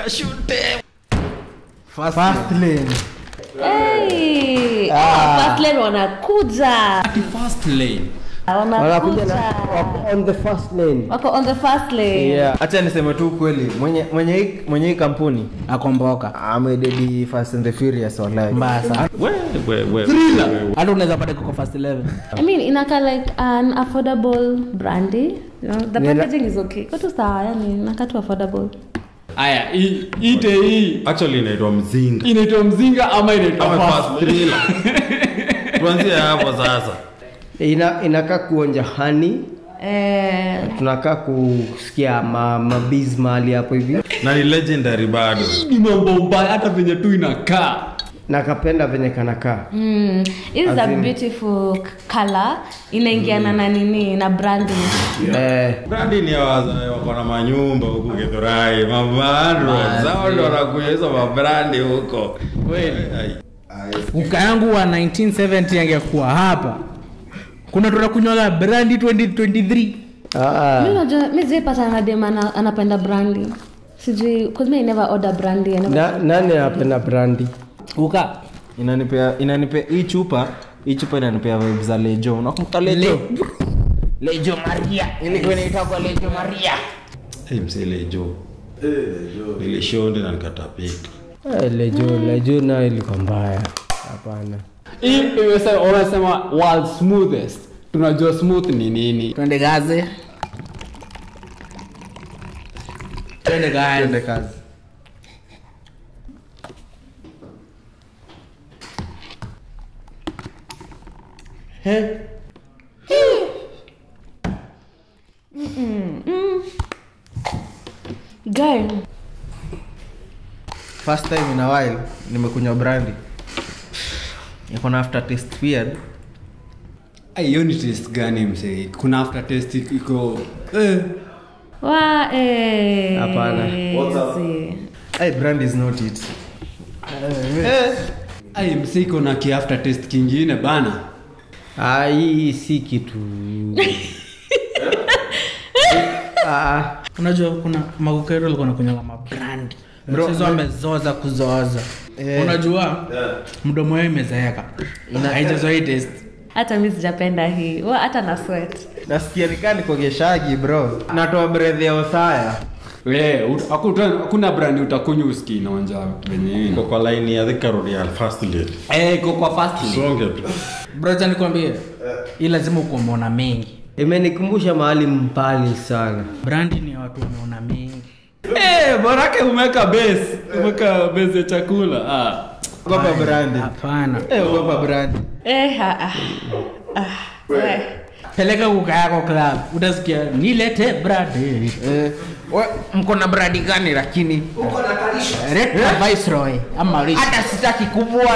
First lane. Hey, ah. first lane wanakuja Ati first lane Wanakuja na wanakuja wako on the first lane. wako on the first lane Yeah. Acha niseme tu kweli mwenye mwenye hii mwenye hii kampuni akomboka amededi Fast and the Furious wallahi. mbaya sana we, we, we, hata unaweza pata kuko first 11 I mean inaka like an affordable brandy you know, the Nila- packaging is okay kotu sawa yani inaka tu affordable aya hii- ite hii actually inaitwa mzinga inaitwa mzinga ama inaitwa Ama first first thriller. tuanzie hapo sasa Ina inakaa kuonja hani, eh, tunakaa kusikia ma, mabiz mahali hapo hivi. na ni legendary bado ni mambo mbaya hata venye tu inakaa Nakapenda venye kanakaa. mm, it is a As in- beautiful c- color inaingiana na nini na branding Eh, brandi ni ya wazae wako na manyumba huku githurai mabando zao ndo wanakuja hizo mabrandi huko kweli uka yangu wa 1970 angekuwa hapa kuna tunakunywaga brandi 2023 ah, mi najua mi sijaipata na dem ana- anapenda brandi sijui cause me I never order brandy I never na, nani anapenda brandi? uka Inanipea inanipea hii chupa hii chupa inanipea vibes za Lejo. Unakumbuka Lejo? lejo maria ilikuwa inaitwa lejo maria hey, mselejo nilishonde na nikatapika Eh, Lejo, Lejo nayo ilikuwa mbaya. Hapana. hii imesema unasema world smoothest tunajua smooth ni nini twende gaze twende gaze Twende kazi. girl First time in a while nimekunywa brandy. Iko na after taste weird. Ai, hiyo ni taste gani msee kuna after taste iko eh. wa eh, Hapana. see. Hey, brandy is not it. ai msee iko na ki after taste kingine bana Ah, hii hii si kitu. ah, unajua kuna magukero alikuwa nakunywaga mabrandi Bro, mchezo amezoza kuzoza Eh. unajua mdomo yao imezeeka haijazoa hii taste hata mi sijapenda hii wa hata na sweat nasikia nikaa nikogeshagi bro. Natoa breath ya Osaya. We, ut- hakuta- hakuna brandi utakunywa uski inaonja venye iko iko kwa line ya Thika Road ya first lane Eh, iko kwa fast lane. songe tu brocha nikwambie hii lazima ukumeona mengi Imenikumbusha mahali mbali sana. brandi ni ya watu wameona mengi Eh, borake umeweka base umeweka base ya chakula ah. Ogopa brandy. hapana Eh, ogopa brandy. eh, ha, ah, ah, we. peleka kuka yako club utasikia nilete bradi Eh, We, mko na bradi gani lakini Red Viceroy ama Rich. hata sitaki kubwa